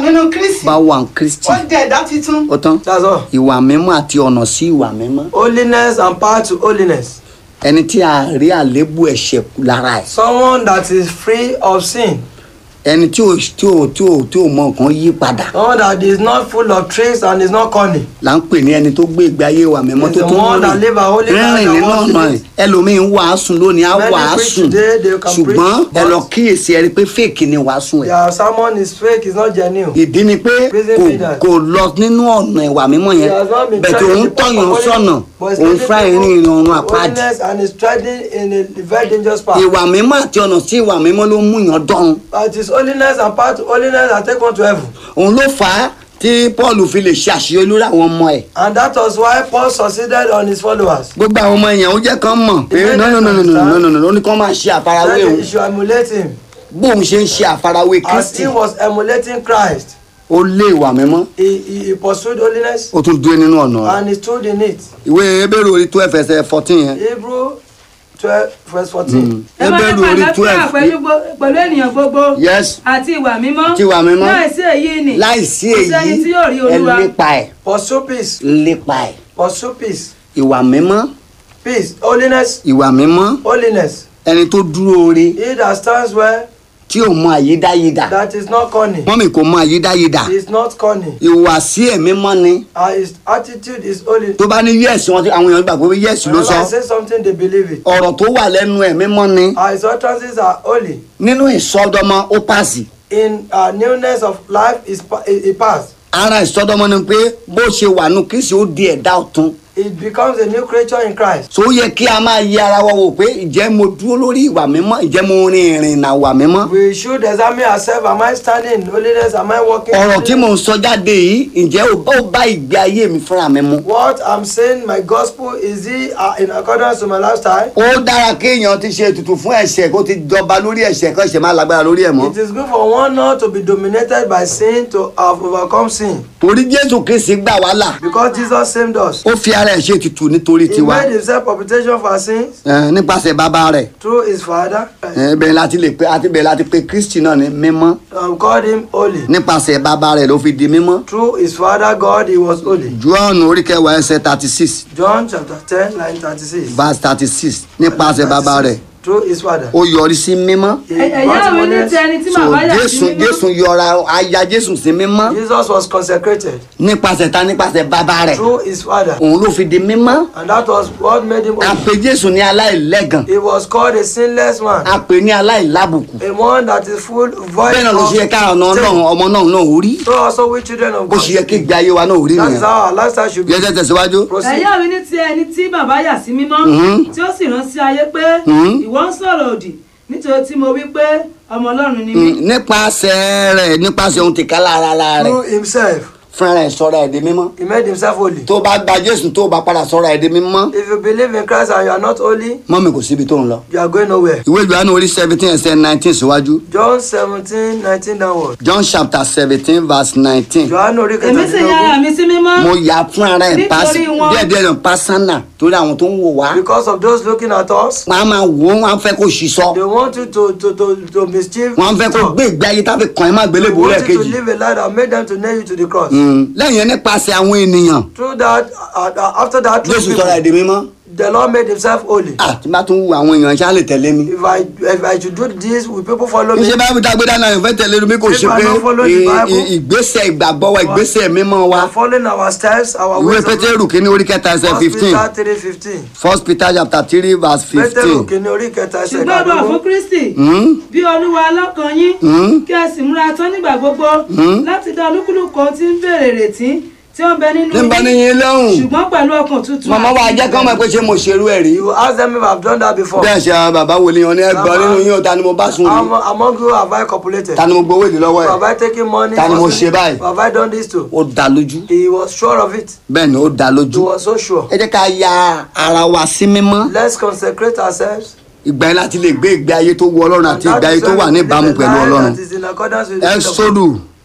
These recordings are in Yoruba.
nínú kristi bá wà ní kristi ó di ẹ̀dá titun ó tán That's all. ìwà mímọ́ àti ọ̀nà sí ìwà mímọ́ Holiness and power to holiness. ẹni tí a rí àléébù ẹ̀ṣẹ̀ kù lára ẹ̀ Someone that is free of sin. ẹni tí ò tí ò tí ò tí ò mọ nǹkan yí padà Someone that is not full of tricks and is not cunning. là ń pè ní ẹni tó gbé ìgbé ayé ìwà mímọ́ Is tó the tó one that ń live a holy rìn life rìn and nínú walks in ọ̀nà it. ẹ̀ ẹlòmíín wàásù lónìí á Many wàásù preach today, they can ṣùgbọ́n preach, ẹ lọ but- kíyèsí ẹ rí i pé fèkì ni wàásù ẹ̀ Their sermon is fake, it's not genuine. ìdí ni pé Prison kò leaders. kò lọ nínú ọ̀nà ìwà mímọ́ yẹn He has not been bẹ̀tẹ̀ trying òun to depart tọ̀yàn from sọ̀nà holiness, but he's òun leading fúnra ẹ̀ people rìn ìrìn ọ̀run to àpáàdì holiness and is treading in a very dangerous path. ìwà mímọ́ àti ọ̀nà sí ìwà mímọ́ ló mú yàn dán But it is holiness and power to holiness that take one to heaven. òun ló fà á tí paul fi lè ṣe àṣeyọrí lórí àwọn ọmọ ẹ̀ And that was why Paul succeeded on his followers. gbogbo àwọn ọmọ yẹn ó jẹ́ kán mọ̀ pé Ìbéèrè no no no no no understand? no no no ó ní kán máa ṣe àfarawé That òun he should emulate him. bóun ṣe ń ṣe àfarawé As kristi he was emulating Christ, ó lé ìwà mímọ́ he, he, he pursued holiness ó tún dúró nínú ọ̀nà rẹ̀ and he stood in it. ìwé ebéèrè orí twelve ẹsẹ̀ fourteen yẹn Hebrew 12 verse 14. ẹ máa ní ebéèrè orí pàlàfíà twelve pẹ̀lú gbo- pẹ̀lú ènìyàn gbogbo yes àti ìwà mímọ́ Àti ìwà mímọ́. láìsí èyí ni láìsí kò sẹ́ni èyí tí yóò rí ẹ olúwa lépa ẹ̀ Pursue peace. lépa ẹ̀ Pursue peace. ìwà mímọ́ Peace. Holiness. ìwà mímọ́ Holiness. ẹni tó dúró ore He that stands well, tí ò mọ àyídáyidà that is not cunning. mọ́mì kò mọ àyídáyidà He is not cunning. ìwàsí ẹ̀mí mọ́ ni And his attitude is holy. tó bá ní yẹ́ẹ̀sì wọn tí àwọn èèyàn gbà pé yẹ́ẹ̀sì ló Whenever I sọ say something, they believe it. ọ̀rọ̀ tó wà lẹ́nu ẹ̀mí mọ́ ni Our his utterances are holy. nínú ìsọdọmọ ó pàṣì In uh, newness of life, is pa- he he passed. ara ìsọdọmọ ni pé bó ṣe wà nù kristi ó di ẹ̀dá ọ̀tun It becomes a new creature in Christ. so ó yẹ kí a máa yẹ ara wa wò pé ìjẹ́ mo dúró lórí ìwà mímọ́ ìjẹ́ mo rin ìrìn ìnà ìwà mímọ́ We should examine ourselves. Am I standing in holiness? Am I walking? in ọ̀rọ̀ tí mò holiness? ń sọ jáde yìí ǹjẹ́ ó bá ó bá ìgbé ayé mi fúnra mi mu What I'm saying, my gospel, is it uh, in accordance to my lifestyle? ó dára kéèyàn ti ṣe ètùtù fún ẹ̀ṣẹ̀ kó ti jọba lórí ẹ̀ṣẹ̀ kó ẹ̀ṣẹ̀ má lágbára lórí ẹ̀ mọ́ It is good for one not to be dominated by sin to have overcome sin. torí jésù kristi gbà wá là Because Jesus saved us. ó fi ara ẹ̀ ṣe ètùtù nítorí He tiwa made himself propitiation for our sins ẹ̀, nípasẹ̀ bàbá rẹ̀ through his Father. ẹ̀, bẹ́ẹ̀ láti lè pé àti bẹ́ẹ̀ láti pé kristi náà ní mímọ́ Um, called him holy. nípasẹ̀ bàbá rẹ̀ ló fi di mímọ́ Through his Father God, he was holy. Jọ́ọ̀nù orí kẹwàá ẹsẹ̀ thirty six John chapter 10, line 36. verse thirty six nípasẹ̀ bàbá rẹ̀ Through his Father. ó yọrí sí mímọ́ He ẹ̀yà brought mi ní holiness. ti ẹni tí so màá yà sí jésù mímọ́ jésù yọra aya jésù sí mímọ́ Jesus was consecrated nípasẹ̀ ta nípasẹ̀ bàbá rẹ̀ through his Father. òun ló fi di mímọ́ And that was what made him a holy. pè jésù ní aláìlẹ́gàn He was called a sinless man. a pè ní aláìlábùkù A one that is full void bẹ́ẹ̀ náà ló ṣe yẹ ká ọ̀nà ọlọ́run ọmọ náà náà ò rí So also we children of bó God. ṣe yẹ kí ìgbé ayé wa náà ò rí That is nìyẹn how our lifestyle should be. yẹ tẹ́ tẹ̀síwájú. Proceed. ẹ̀yà mi ní ti ẹni tí bàbá yà sí mímọ́ Mhm. tí ó sì rán sí ayé pé Mhm. ìwọ ń sọ̀rọ̀ òdì nítorí tí mo wí pé ọmọ ọlọ́run ni mí Mm, nípasẹ̀ rẹ̀ nípasẹ̀ ohun tìka lára rẹ̀ Through himself, fúnra rẹ̀ sọ̀rọ̀ ẹ̀ di mímọ́ he made himself holy. tó bá gba jésù tó bá padà sọ̀rọ̀ ẹ̀ di mímọ́ If you believe in Christ and you are not holy, mọ́mi kò síbi tó ń lọ. you are going nowhere. ìwé ìjọba orí seventeen ẹsẹ̀ nineteen síwájú John 17, 19 downward. john chapter seventeen verse nineteen Johannu orí èmi sì yára kẹtàdínlógún. mi sí mímọ́ mo yà fúnra rẹ̀ Nítorí wọn- díẹ̀díẹ̀ lọ pásánà torí àwọn tó ń wò wá Because of those looking at us, wọn á máa wò ó wọn á fẹ́ kó ṣìṣọ́ they want you to to to to mischief. wọn á fẹ́ kó gbé ìgbé ayé táfi kàn ẹ́ má They gbélébùú want you to lẹ́ẹ̀kejì live a life that made them to nail you to the cross. Mm, lẹ́yìn yẹn nípasẹ̀ àwọn ènìyàn Through that, uh, uh, after that, through jésù sọ̀rọ̀ ẹ̀ people, di mímọ́ the Lord made himself holy. ah tí bá tún wo àwọn èèyàn ṣáà lè tẹ̀lé mi. If I if I should do this, will people follow me? iṣẹ́ báyìí tá a gbé dáná ìfẹ́ tẹ̀lé mi kò ṣe If I pé don't follow the ì- Bible- ì- ìgbésẹ̀ ìgbàgbọ́ wa ìgbésẹ̀ mímọ́ We wa are following our steps, our ìwé ways of pétérù kìíní orí kẹta ẹsẹ̀ First fifteen Peter three fifteen. first peter chapter three verse Pétérù fifteen. kìíní orí kẹta ẹsẹ̀ ṣùgbọ́n bọ̀ fún ìdádúró. kristi Hmm? bí olúwa lọ́kàn yín Hmm? kí ẹ sì múra tán nígbà gbogbo láti dá olúkúlùkù ohun tí ń béèrè retí tí ó ń bẹ nínú tí n bá ní yín lọ́hùn ṣùgbọ́n pẹ̀lú ọkàn tuntun màmá wa jẹ́ kán mọ̀ pé ṣé mo ṣerú ẹ̀ rí. You ask them if I have done that before. bẹ́ẹ̀ ṣe àwọn bàbá wòlíì wọn ní ẹgbọ́n nínú yín ò ta ni mo bá sùn rí Am- Among you have I copulated? ta ni mo gbowó èdè lọ́wọ́ Have ẹ̀ I taken money? Ta ni mo for ṣe sin? báyìí? Have I done this too? ó dá lójú He was sure of it. bẹ́ẹ̀ ni ó dá He lójú. was so sure. ẹ jẹ́ ká ya ara wa sí mímọ́ Let's consecrate ourselves. ìgbà yẹn láti lè gbé ìgbé ayé tó wù ọlọ́run àti And ìgbé that ayé is tó when wà we ní live ìbámu a pẹ̀lú life ọlọ́run. that is in accordance with the will of God. ẹ́sọ́dù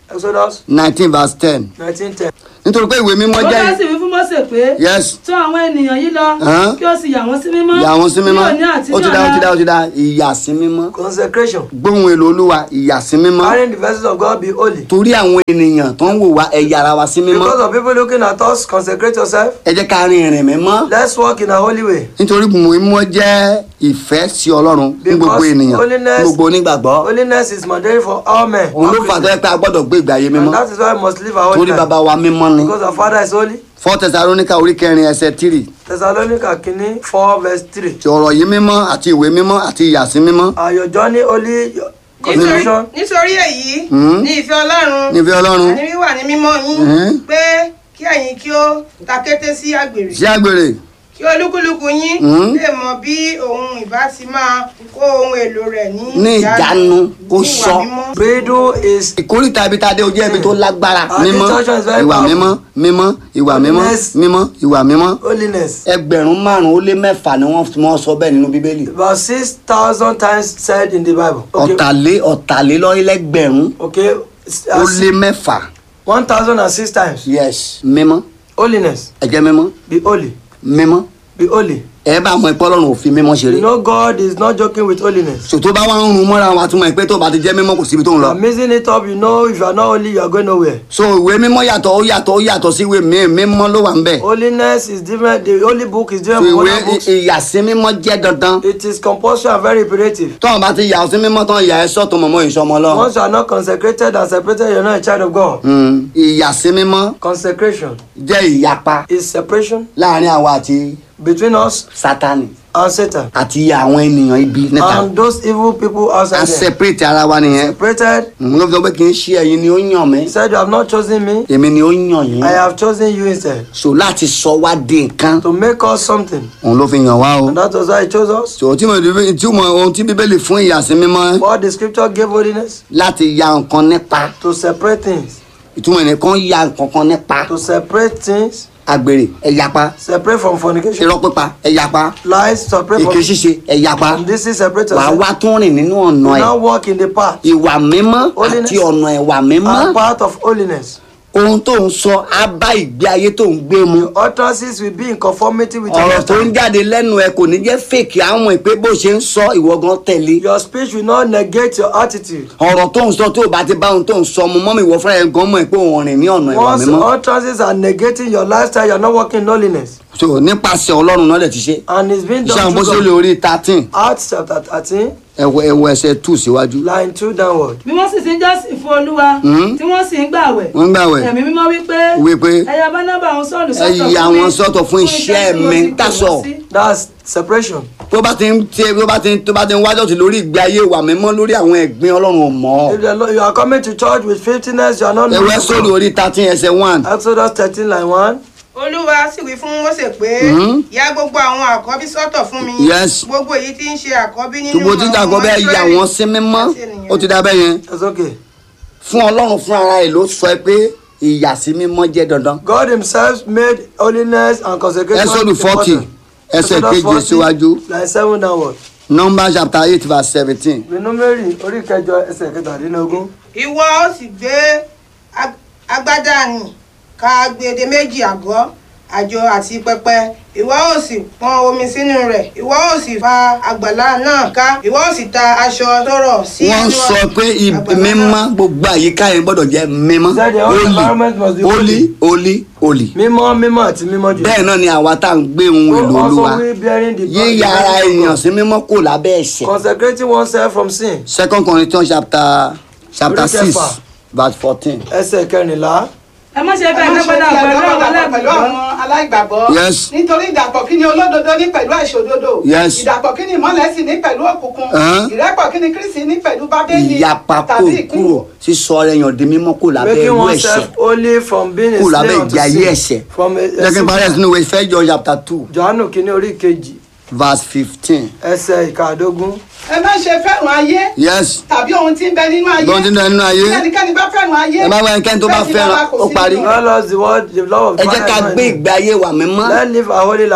Exodus nineteen verse ten nineteen ten. nítorí pé ìwé mímọ́ ó jẹ́ bá sì wí fún Mósè pé yes tọ̀ àwọn ènìyàn yìí lọ Hàn? kí ó sì yà wọ́n sí mímọ́ ìyà wọn sí mímọ́ ní òní àti ó ní ti dá ó ti dá ó ọ̀la ti dá ìyà sí mímọ́ Consecration. gbóhùn èlò olúwa ìyà sí mímọ́ Carrying the vessels of God be holy. torí àwọn ènìyàn tó ń wò wá ẹ̀yà ara wa sí mímọ́ Because of people looking at us, consecrate yourself. ẹ jẹ́ ká rin ìrìn mímọ́ Let's walk in a holy way. nítorí mímọ́ jẹ́ ìfẹ́ sí ọlọ́run ní gbogbo Because ènìyàn holiness- ní gbogbo onígbàgbọ́ Holiness is mandatory for all men. òun ló all fà tó yẹ Christians. pé a gbọ́dọ̀ gbé ìgbé ayé mímọ́ And that is why we must live a holy torí life. bàbá wa mímọ́ ni Because our Father is holy. fọ́ tẹsaróníkà orí kẹrin ẹsẹ̀ tírì Thessalonica kìíní four verse three. ti ọ̀rọ̀ yìí mímọ́ àti ìwé mímọ́ àti ìyà sí mímọ́ Are your journey holy? Your nítorí consecration? nítorí èyí Hmm? ní ìfẹ́ ọlọ́run nífẹ̀ẹ́ ọlọ́run àní wíwà ní mímọ́ yín Hmm? pé kí ẹ̀yin kí ó ta kété sí àgbèrè sí àgbèrè kí olúkúlùkù yín Hmm? lè mọ bí òun ìbá ti máa kó ohun èlò rẹ̀ ní ní ìjánu kó ní ìwà sọ mímọ́. Bridle is ìkórìtà ibi tá a dé ojú ẹbí tó lágbára Ah, mímọ́ instruction is very ìwà powerful. mímọ́ mímọ́ ìwà mímọ́ Holiness. mímọ́ ìwà mímọ́ holiness. ẹgbẹ̀rún márùn-ún ó lé mẹ́fà ni wọ́n wọ́n sọ bẹ́ẹ̀ nínú bíbélì About six thousand times said in the Bible. Okay. ọ̀tàlé ọ̀tàlélọ́ọ̀lẹ́gbẹ̀rún Okay. ó lé mẹ́fà One thousand and six times. yes mímọ́ Holiness. ẹ jẹ́ mímọ́ Be holy. mímọ́ Be holy. ẹ bá mọ ipọ́ lọ́rùn òfin mímọ́ ṣeré You know God is not joking with holiness. sòtó bá wà ń rún mọ́ra wa tún mọ̀ pé tó bá ti jẹ́ mímọ́ kò síbi tó ń You lọ are mixing it up. You know if you are not holy, you are going nowhere. so ìwé mímọ́ yàtọ̀ ó yàtọ̀ ó yàtọ̀ sí ìwé míì mímọ́ ló wà ń bẹ̀ Holiness is different. The holy book is so different from ìwé other books. ìyàsí mímọ́ jẹ́ dandan It is compulsory and very imperative. tọ́wọ́n bá ti yà ọ́ sí mímọ́ tán ìyà ẹ sọ́tún mọ̀mọ́ ìṣọmọ lọ. Once you are not consecrated and separated, you are not a child of God. ìyàsí mímọ́ Consecration jẹ́ ìyapa is separation láàrin àwa àti between us sátani and Satan àti àwọn ènìyàn ibi níta and those evil people a outside there. separate ara wa nìyẹn Separated. mo ló fi sọ pé kì í ṣe ẹ̀yin ni ó yàn mí He said, You have not chosen me. èmi ni ó yàn yín I have chosen you instead so láti sọ wá di nǹkan to make us something. òun ló fi yàn wá o And that was why He chose us. so tí mo tí mo ohun tí bíbélì fún ìyàsí mímọ́ What the scripture gave holiness láti ya nǹkan nípa to separate things. ìtumọ̀ ẹnìkan ya nǹkan kan nípa To separate things. àgbèrè ẹ̀yapa Separate from fornication. irọ́ pípa ẹ̀yapa Lies separate èké from. ṣíṣe ẹ̀yapa And this is separate wàá yourself. wá tún rìn nínú ọ̀nà You ẹ̀ now walk in the path. ìwà mímọ́ Holiness. àti ọ̀nà ìwà mímọ́ And part of holiness. ohun tó ń sọ á bá ìgbé ayé tó ń gbé mu Utterances will be in conformity with your ọ̀rọ̀ tó ń lifestyle. jáde lẹ́nu ẹ kò ní jẹ́ fèkì àwọn ìpè bó ṣe ń sọ ìwọ gan tẹ̀lé Your speech will not negate your attitude. ọ̀rọ̀ tó ń sọ tó o bá ti bá ohun tó ń sọ mu mọ́mí ìwọ fúnra ẹ̀ gan mọ̀ pé òun rìn ní ọ̀nà ìwà Once mímọ́ utterances are negating your lifestyle, you are not walking in holiness. so nípasẹ̀ ọlọ́run náà lè ti ṣe And it's been iṣẹ́ done àwọn bó ṣe through lè God. orí thirteen Acts chapter 13, ẹ̀wọ̀ ẹ̀wọ̀ ẹsẹ̀ two síwájú line 2 downward. bí wọ́n sì ti ń jọ́sìn fún olúwa Hmm? tí wọ́n sì ń gbàwẹ̀ wọ́n gbàwẹ̀ ẹ̀mí mímọ́ wípé wípé ẹ̀yà bánábà àwọn sọ́ọ̀lù ẹ sọ́tọ̀ yà fún mi wọ́n sọ́tọ̀ fún iṣẹ́ tí mo mi ti pè that's wọ́n all. sí. That's separation. tó bá ti ń tiẹ̀ tó bá ti ń tó bá ti ń wájọ́ sí lórí ìgbé ayé ìwà mímọ́ lórí àwọn ẹ̀gbin ọlọ́run ò mọ̀ ọ́ If the Lord- you are coming to church with filthiness, you are not ẹ̀wọ̀ knowing sórí God. orí thirteen ẹsẹ̀ one Exodus 13, line 1. olúwa sì wí fún Mósè pé Hmm? ya gbogbo àwọn àkọ́bí sọ́tọ̀ fún mi Yes. gbogbo èyí tí ń ṣe àkọ́bí nínú tùbọ̀ tí dàgbọ́ bẹ́ẹ̀ yà Ísírẹ́lì wọ́n sí mímọ́ àti ènìyàn. ó ti dá bẹ́ẹ̀ yẹn That's okay. fún ọlọ́run fún ara ẹ̀ ló sọ pé ìyàsí mímọ́ jẹ́ dandan God himself made holiness and consecration. Ẹ́sọ́dù 40 important. ẹsẹ̀ Exodus keje 40, síwájú Line 7 downward. number chapter eight verse seventeen Renumeri orí kẹjọ ẹsẹ̀ kẹtàdínlógún. ìwọ ó sì gbé ag- agbádá nì ka gbèdé méjì àgọ́ àjọ àti pẹpẹ ìwọ ó sì pọn omi sínú rẹ̀ ìwọ ó sì fa àgbàlá náà ká ìwọ ó sì ta aṣọ tó rọ̀ sí wọ́n inú sọ pé ib- àgbàlá mímọ́ náà. gbogbo àyíká yẹn gbọ́dọ̀ jẹ́ mímọ́ Said the whole environment must be holy holy. holy holy Mímọ́ mímọ́ àti mímọ́ jù. bẹ́ẹ̀ náà ni àwa tá à ń gbé ohun èlò olúwa Also we bearing the yíya ara the èèyàn of sí mímọ́ kò lábẹ́ ẹ̀ṣẹ̀ God. Consecrating oneself from sin. second Corinthians chapter chapter Orí six kẹfà. verse fourteen Ẹsẹ̀ kẹrìnlá. ẹ má ṣe ẹ bẹ́ẹ̀ má ṣe lẹ́gbẹ̀dà bí pẹ̀lú àdánwò àwọn dàpọ̀ pẹ̀lú aláìgbàgbọ́ àwọn aláìgbàgbọ́. Yes. nítorí ìdàpọ̀ kí ni olódodo ní pẹ̀lú àìṣòdodo. Yes. ìdàpọ̀ kí ni ìmọ́lẹ̀ sì ní pẹ̀lú òkùnkùn. Ẹ̀hán. ìrẹ́pọ̀ kí ni Kristi ní pẹ̀lú bábélì ìyapa kò tàbí kúrò sísọ ara èèyàn di mímọ́ kò lábẹ́ Making ẹrú ẹ̀ṣẹ̀ oneself holy from being a kò lábẹ́ slave ìgbé unto ayé sin. ẹ̀ṣẹ̀ From a, a jẹ́ kí n parí ẹ̀sìn ìwé First John chapter two Jòhánù kìíní orí kejì verse fifteen ẹsẹ̀ ìkàdógún. ẹ má ṣe fẹ́ràn ayé yes tàbí ohun tí ń bẹ nínú ayé. lọ́n tí ń bẹ nínú ayé Bí ẹnikẹ́ni bá fẹ́ràn ayé. ẹ má wá ẹnikẹ́ni tó bá bẹ́ẹ̀ sì fẹ́ràn bàbá kò ó sí parí nínú God loves the world the love of ẹ jẹ́ ká Christ. gbé ìgbé ayé wa mímọ́ Let's live a holy life.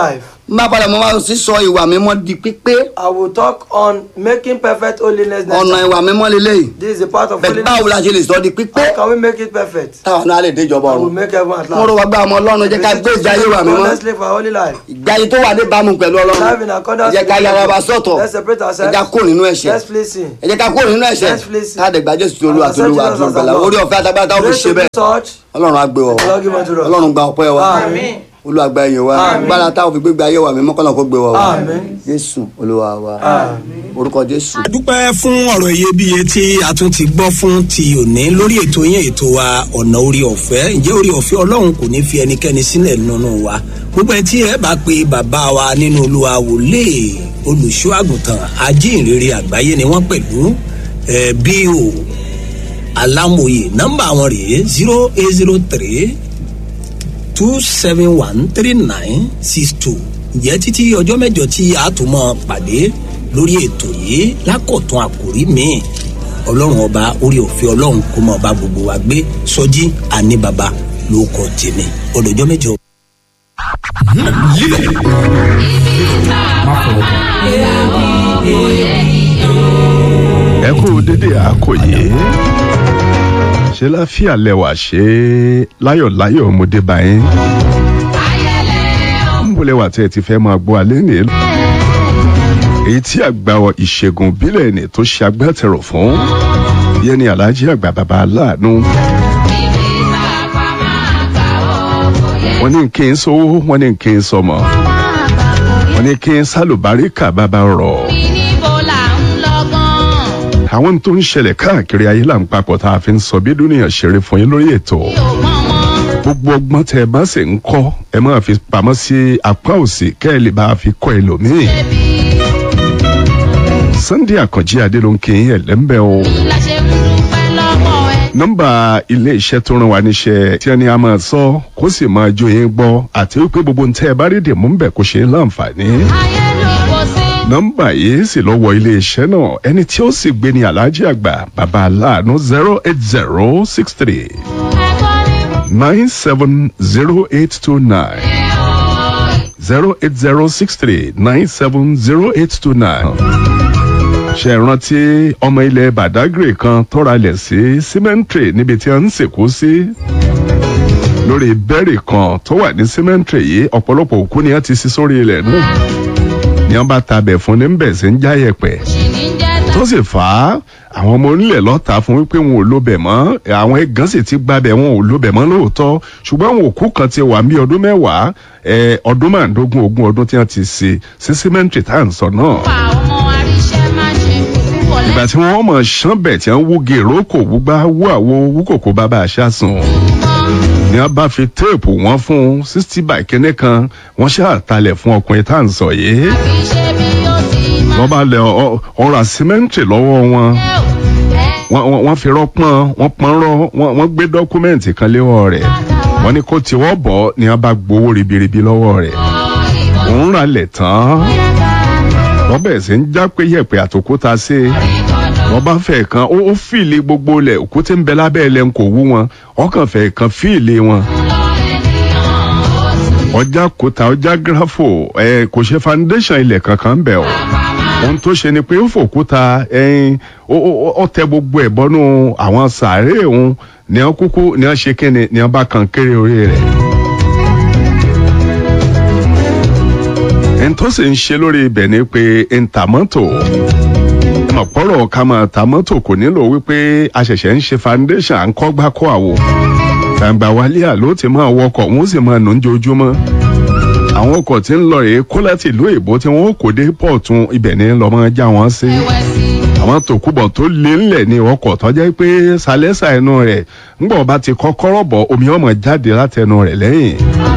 má padà mo máa sì sọ ìwà mímọ́ di pípé I will talk on making perfect holiness next ọ̀nà time. ìwà mímọ́ lélẹ́yìí This is a part of bẹ́ẹ̀ holiness. báwo la ṣe lè sọ di pípé How can we make it perfect? táwọn náà lè déjọba I will ọ̀run make everyone at mo rò last. wá gbá ọmọ ọlọ́run jẹ́ ká gbé ìjà ayé wa mímọ́ Let's live our holy life. ìgbé ayé tó wà ní ìbámu pẹ̀lú ọlọ́run Live in accordance ẹ jẹ́ ká with yára God. wa sọ̀tọ̀ Let's separate ẹ ourselves. jẹ́ ká kó nínú ẹ̀ṣẹ̀ Let's please sin. ẹ jẹ́ ká kó nínú ẹ̀ṣẹ̀ Let's please sin. káàdé gba jésù tí olúwa tó olúwa tó gbàlà orí ọ̀fẹ́ àtàgbà táwọn fi Grace ṣe to be bẹ́ẹ̀ touched. ọlọ́run á gbé wa wá. Lord give unto us. ọlọ́run gba ọpẹ́ wa Àmín. olúwa gba ẹ̀yìn wa Àmín. gbára táwọn fi gbégbé ayé wa mímọ́ kọ́nà kó gbé wa wá Àmín. jésù olúwa wa orúkọ jésù. dúpẹ́ fún ọ̀rọ̀ iyebíye tí a tún ti gbọ́ fún ti òní lórí ètò yẹn ètò wa ọ̀nà orí ọ̀fẹ́ ǹjẹ́ orí ọ̀fẹ́ ọlọ́run kò ní fi ẹnikẹ́ni sílẹ̀ nínú wa gbogbo ẹ tí ẹ bá pe bàbá wa nínú olúwa wòlé olùṣọ́ àgùntàn ajínrere àgbáyé ni wọ́n pẹ̀lú ẹ bí o alámòye nọ́mbà wọn rèé zero eight zero three two seven one three nine six two ǹjẹ́ títí ọjọ́ mẹ́jọ tí a tún mọ́ pàdé lórí ètò yìí lákọ̀tún àkòrí míì ọlọ́run ọba orí òfin ọlọ́run kó mọ́ ọba gbogbo wa gbé sọjí àní baba ló kọ tèmi ọdọjọ́ mẹ́jọ. ẹ kú dédé àkòyé ṣe láfíà lẹwà ṣe láyọ̀láyọ̀ ọmọdé báyìí ń bọ̀ lẹwà tí ẹ ti fẹ́ máa gbọ́ alẹ́ ní èyí tí àgbà ìṣègùn bílẹ̀ ní tó ṣe agbátẹrù fún yẹn ni alhaji àgbà bàbá aláàánú wọ́n ní kí n sówó wọ́n ní kí n sọmọ wọ́n ní kí n sálùbáríkà bàbá rọ̀ àwọn tó ń ṣẹlẹ̀ káàkiri ayé là ń papọ̀ tá a fi ń sọ bí dúnìyàn ṣeré fún yín lórí ètò gbogbo ọgbọ́n tẹ ẹ bá sì ń kọ́ ẹ máa fi pamọ́ sí apá òsì kẹ́ ẹ lè bá a fi kọ́ ẹlòmíì sunday àkànjí adé ló ń kí yín ẹ̀lẹ́mbẹ́ o nọ́mbà ilé iṣẹ́ tó ràn wá níṣẹ́ tí ẹni a máa sọ kó sì máa jó yín gbọ́ àti wípé gbogbo ń tẹ́ ẹ bá rí dìmú ń bẹ̀ kó ṣe é láǹfààní nọ́mbà yìí sì lọ wọ iléeṣẹ́ náà ẹni tí ó sì gbé ní aláàjì àgbà bàbá aláàánú zero eight zero six three nine seven zero eight two nine zero eight zero six three nine seven zero eight two nine ṣe rántí ọmọ ilẹ̀ badagry kan tọ́ra lẹ̀ sí cemetery níbi tí wọ́n ń sìnkú sí lórí bẹ́ẹ̀rì kan tó wà ní cemetery yìí ọ̀pọ̀lọpọ̀ òkú ni wọ́n ti sí sórí ilẹ̀ náà ni wọn bá tabẹ̀ fún ní bẹ̀ sí ń já yẹ̀pẹ̀ tó sì fà á àwọn ọmọ onílẹ̀ lọ́ta fún wípé wọn ò lóbẹ̀ mọ́ àwọn ẹ̀gán sì ti gbabẹ̀ wọn ò lóbẹ̀ mọ́ lóòótọ́ ṣùgbọ́n àwọn òkú kan ti wà ní ọdún mẹ́wàá ọdún márùndógún ogún ọdún tí wọ́n ti ṣe sí símẹ́ǹtì tá à ń sọ náà. ìgbà tí wọ́n mọ̀ ṣánbẹ̀ tí wọ́n wú gèrò kò wúgbá wú àwo wú kòkó bàbá àṣà sùn ni wọn bá fi téèpù wọn fún sixty by kínní kan wọn ṣàtàlẹ̀ fún ọkùnrin tá à ń sọ yìí wọ́n bá lẹ ọ̀rọ̀ àsímẹ́ǹtì lọ́wọ́ wọn wọ́n fi rọ́pọ́n wọ́n pọ́n rọ́ wọ́n gbé dọ́kúmẹ́ǹtì kan léwọ́ rẹ̀ wọ́n ní kó tiwọ́ bọ̀ ni wọ́n bá gbowó ribiribi lọ́wọ́ rẹ̀ òun rà lẹ̀ tán wọ́n bẹ̀rẹ̀ sí ń já pé yẹ̀pẹ̀ àtòkúta sí i wọ́n bá fẹ́ kan ó fìlì gbogbo lẹ̀ òkúté ń bẹ lábẹ́ ilẹ̀ ń kò wú wọn ọkàn fẹ́ kan fìlì wọn ọjà kòtà ọjà gírafò ẹ kò ṣe foundation ilẹ̀ kankan ń bẹ̀ o ohun tó ṣe ni pé ó fòkúta ẹyin ó tẹ gbogbo ẹ̀ bọ́nú àwọn sàárè òun ní wọn kúkú ní wọn ṣe kíni ní wọn bá kan kéré orí rẹ̀. ẹni tó sì ń ṣe lórí ibẹ̀ ni pé ntàmọ́tò ọ̀pọ̀rọ̀ ká máa ta mọ́tò kò nílò wípé a ṣẹ̀ṣẹ̀ ń ṣe foundation à ń kọ́ gbá kọ́ àwò gbàǹgbà wálé àló ti máa wọkọ̀ wọ́n sì máa nù ń jojúmọ́ àwọn ọkọ̀ tí ń lọ rèé kó láti ìlú èbó tí wọ́n kò dé pọ̀tún ibẹ̀ ní lọ́mọ já wọn sí àwọn tòkúbọ̀ tó lé ńlẹ̀ ní ọkọ̀ tó jẹ́ pé sálẹ́sà ẹnu rẹ̀ ńgbọ̀ bá ti kọ́kọ́rọ́ bọ̀ omi ọmọ jáde látẹnu rẹ̀ lẹ́yìn.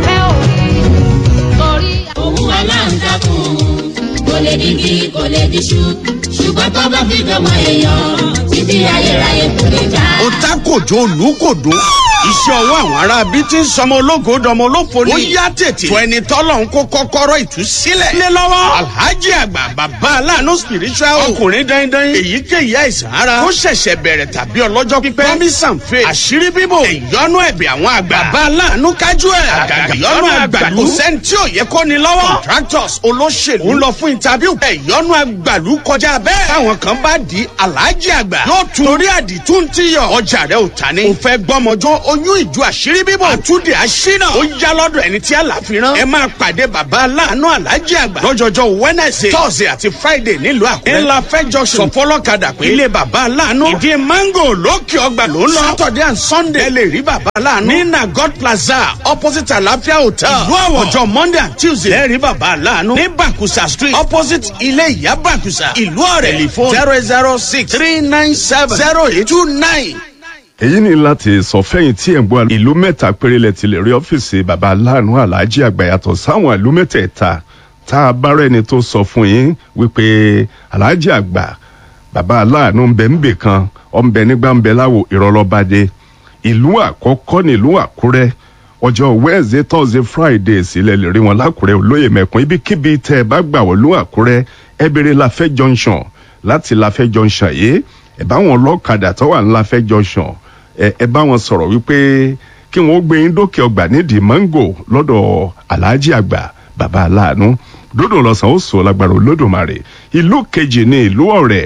òun aláǹtakùn kò lè digi kò lè diṣu ṣùgbọ́n tó bá fi dọ́mọ èèyàn títí ayérayé kò lè já. ó tá kòjó olùkòdó iṣẹ́ ọwọ́ àwọn ará bí ti ń sọmọ ológo dọmọ olófo ni. ó yá tètè. tó ẹni tọ́lọ̀ ń kó kọ́kọ́rọ́ ìtúsílẹ̀. lé lọ́wọ́. alhaji àgbà bàbá aláàánú spiritual. ọkùnrin dandan. èyíkéyìí àìsàn ara. ó ṣẹ̀ṣẹ̀ bẹ̀rẹ̀ tàbí ọlọ́jọ́ pípẹ́. promise and faith. àṣírí bíbò. ìyọnu ẹ̀bẹ̀ àwọn àgbà. bàbá aláàánú kájú ẹ̀. àgàgà ìyọnu àgbàlú. kò sẹ́ni tí ò yẹ kó ni lọ́wọ́. contractors olóṣèlú. ń lọ fún interview. ìyọnu àgbàlú kọjá bẹ́ẹ̀. táwọn kan bá di alhaji àgbà. yóò tún torí àdìtú ti yọ. ọjà rẹ ò ta ni. o fẹ́ gbọ́mọjọ́ oyún ìjọ àṣírí bíbọ̀. àtúndì àṣínà. ó yá lọ́dọ̀ ẹni tí àlàfi rán. ẹ máa pàdé bàbá aláàánú alájí àgbà. lọ́jọ́jọ́ wednesday thursday àti friday nílùú àkúrẹ́. ńlá fẹjọ sọ fọlọ́kadà pé. ilé bàbá aláàánú. ìdí mango lókè ọgbà ló ń lọ. saturday and sunday. ẹ lè rí bàbá aláàánú. ní nagod plaza opposite àlàáfíà hotel. ìlú àwọ̀ ọjọ́ monday and tuesday. ẹ rí bàbá aláàánú. ní bakusa street opposite ilé ìyá bakusa. ìlú ọ̀rẹ́ telephone zero zero six three nine seven zero eight two nine èyí ni láti sọ fẹ́yìn tí ẹ̀ ń gbọ́ ìlú mẹ́ta péré lẹ ti lè rí ọ́fíìsì baba aláàánú aláàjì àgbà yàtọ̀ sáwọn ìlú mẹ́tẹ̀ẹ̀ta tá a bá rẹ́ni tó sọ fún yín wípé aláàjì àgbà baba aláàánú ń bẹ ń bè kan ọ̀ ń bẹ nígbà ń bẹ láwo ìrọ̀lọ́badé ìlú àkọ́kọ́ nílùú àkúrẹ́ ọjọ́ wednesday thursday friday sílẹ̀ lè rí wọn lákùrẹ́ olóyè mẹ́kun ibikíbi tẹ́ ẹ bá gbà wọ́n lú àkúrẹ́ ẹ bèrè láfẹ́ junction láti láfẹ́ junction yìí ẹ bá wọn lọ́kadà tó wà ní láfẹ́ junction ẹ bá wọn sọ̀rọ̀ wípé kí wọ́n gbé yín dókè ọgbà nídìí mango lọ́dọ̀ aláàjì àgbà bàbá aláàánú dódò lọ́sàn ó sọ lágbára olódùmarè ìlú kejì ní ìlú ọ̀rẹ́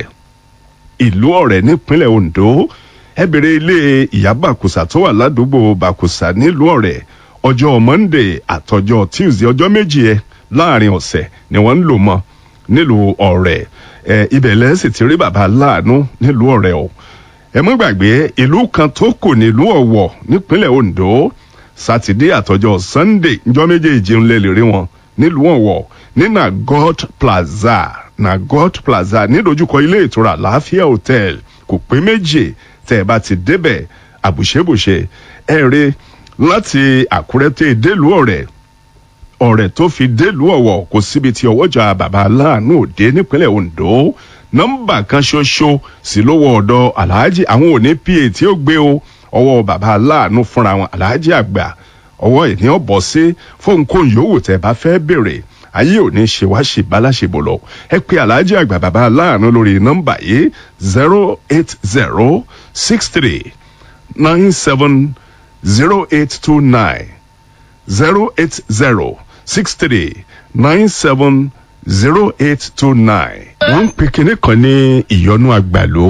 ìlú ọ̀rẹ́ nípínlẹ̀ ondo ẹ bèrè ilé ìyá bàkùsà tó wà ládùúgbò bàkùsà nílùú ọ̀rẹ́ ọjọ́ monday àtọjọ́ tuesday ọjọ́ méjì ẹ láàrin ọ̀sẹ̀ ni wọ́n ń lò mọ́ nílùú ọ̀rẹ́ ẹ ibẹ̀ lẹ́sìn ti rí bàbá aláàánú nílùú ọ̀rẹ́ o ẹ mọ́ gbàgbé ìlú kan tó kù nílùú ọ̀wọ̀ nípínlẹ̀ ondo sátidé àtọjọ́ sunday njọ́ méjèèjì ń lè lè rí wọn nílùú ọ̀wọ̀ ní nagot plaza nagot plaza nídojúkọ ilé ìtura láàfíà hotel kò pé méjì tẹ́ ẹ bá ti débẹ̀ àbùṣebùṣe ẹ rí láti àkúrẹ́ tẹ́ délùú ọ̀rẹ́ ọ̀rẹ́ tó fi délùú ọ̀wọ̀ kò síbi tí ọwọ́jà bàbá aláàánú òde nípínlẹ̀ ondo nọ́mbà kan ṣoṣo sí lówó ọ̀dọ̀ aláàjì àwọn òní pa tí ó gbé o ọwọ́ bàbá aláàánú fúnra wọn aláàjì àgbà ọwọ́ ìní ọ̀bọ̀ sí fóun kó yòówù tẹ́ bá fẹ́ bèrè ayé òní ṣe wá ṣe báláṣebò lọ ẹ pé aláàjì àgbà bàbá aláàánú lórí nọ́mbà yìí zero eight zero six three nine seven zero eight two nine zero eight zero six three nine seven zero eight two nine. wọ́n ń pe kinní kan ní ìyọnu àgbàló.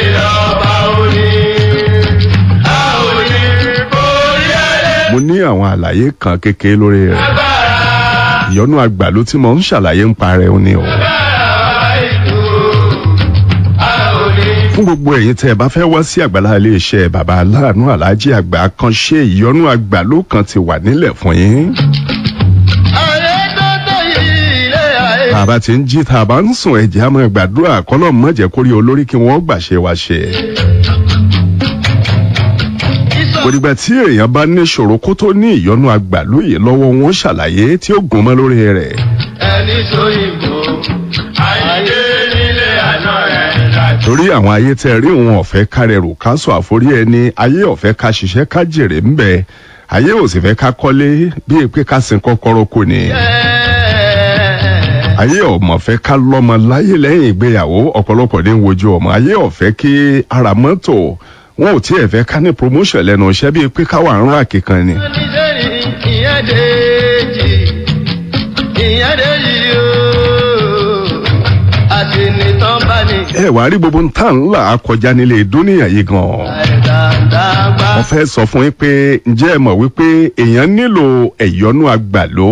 mo ní àwọn àlàyé kan kékeré lórí rẹ̀ ìyọnu àgbàló tí mo ń ṣàlàyé ń parẹ́ ó ní o. fún gbogbo ẹ̀yin tẹ́ ẹ bá fẹ́ wá sí àgbàlá iléeṣẹ́ bàbá aláàánú aláàjì àgbà kan ṣe ìyọnu àgbàló kan ti wà nílẹ̀ fún yín. bàbá tí ń jí tá a bá ń sùn ẹ̀jẹ̀ á máa gbàdúrà kọ́lọ́ mọ̀jẹ̀ kórí olórí kí wọ́n gbàṣẹ wá ṣe. òdìgbà tí èèyàn bá ní ìṣòro kó tó ní ìyọnu àgbàlóye lọ́wọ́ wọn ṣàlàyé tí ó gùn mọ́ lórí rẹ̀. ẹni tó yìnbó ayé nílé àná rẹ̀ torí àwọn ayé tẹ rí òun ọ̀fẹ́ kárẹ̀rù ká sọ àforí ẹni ayé ọ̀fẹ́ ká ṣiṣẹ́ ká jèrè ń bẹ ayé ò sì fẹ́ ká kọ́lé bíi pé ká sin kọ́kọ́rọ́ kò ní. ayé ọmọ fẹ́ ká lọ́mọ láyé lẹ́yìn ìgbéyàwó ọ̀pọ̀lọpọ̀ ní wojú ọmọ ayé ọ̀fẹ́ kí ara mọ́tò wọn ò tiẹ̀ fẹ́ ká ní promotion lẹ́nu iṣẹ́ bíi pé ká wà ń rà kíkan ni. nítorí ìyẹn déjì ìyẹn déjì ooo àti nìtàn bá ní. ẹ wàá rí gbogbo ntá ńlá kọjá nílé dúníyà yìí gan-an. àìdàdàgbà wọ́n fẹ́ sọ fún yín pé ǹjẹ́ ẹ mọ̀ wípé èèyàn nílò ẹ̀yọ́nú àgbàló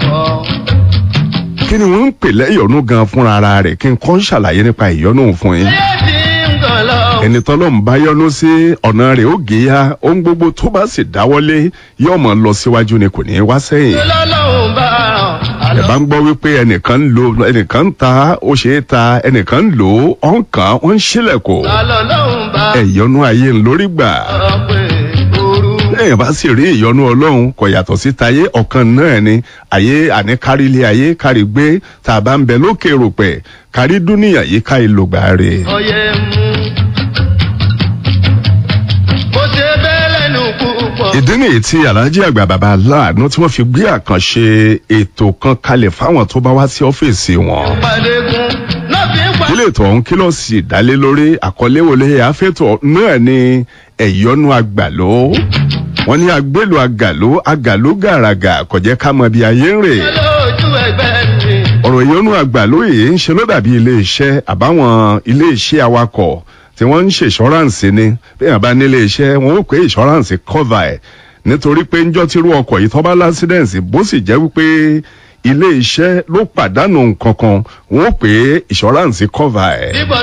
kí ni wọ́n ń pè lẹ́yọ̀nú gan fúnra ara rẹ̀ kí n kọ́ ń ṣàlàyé nípa ìyọ́nú fún yín. tí ń gàn lọ. ẹni tọ́lọ́mù bá yọ́nú sí ọ̀nà rẹ̀ ó gé ya ohun gbogbo tó bá sì dáwọ́lé yóò mọ̀ lọ síwájú ni kò ní í wá sẹ́yìn. lọ́lọ́run bá ràn. ẹ bá ń gbọ́ wípé ẹnìkan ń lo ẹnìkan ń ta ó ṣe é ta ẹnìkan ń lò ó ọ̀n kan ó ń ṣílẹ̀kùn lọ́lọ́run bá ẹ̀yọ́nú ayé ń lórí gbà. ràn pé ooru. lẹ́yìn bá sì rí ìyọnu ọlọ́run kò yàtọ̀ sí tayé ọ̀kan náà ni ayé àní kárí ilé ayé kárí gbé tá a bá ń bẹ lókè ròpẹ̀ kárí dúníyà yìí ká ìlògbà rẹ̀. ọyẹ mú. mo ṣe bẹ́ẹ̀ lẹ́nu kú púpọ̀. ìdí nìyí tí alhaji àgbà bàbá aláàánú tí wọ́n fi gbé àkànṣe ètò kan kalẹ̀ fáwọn tó bá wá sí ọ́fíìsì wọn. Pàdégún náà fi ń pa. ilé ètò ọ̀hún kí ló sì dálé lórí àkọlé wọlé àfẹ́tọ̀ náà ni ẹ̀yọ́nú àgbàló wọ́n ní agbélu àgàló àgàló gàràgà kò jẹ́ ká mọ bí ayé ń rè lójú ẹgbẹ́ mi. ọ̀rọ̀ ìyọ́nú àgbàló yìí ń ṣe ló dàbí iléeṣẹ́ àbáwọn iléeṣẹ́ awakọ̀ tí wọ́n ń ṣe ìṣọ́ráǹsì ni bí wọ́n bá ní iléeṣẹ́ wọn ó pé ìṣọ́ráǹsì cover ẹ̀ nítorí pé ńjọ́ tírú ọkọ̀ yìí tó bá lásídẹ̀ǹsì bó sì jẹ́ wípé ilé iṣẹ́ ló pàdánù nǹkan kan wọ́n ó pé ìṣọ́ráǹsì cover ẹ̀. Bíbọ̀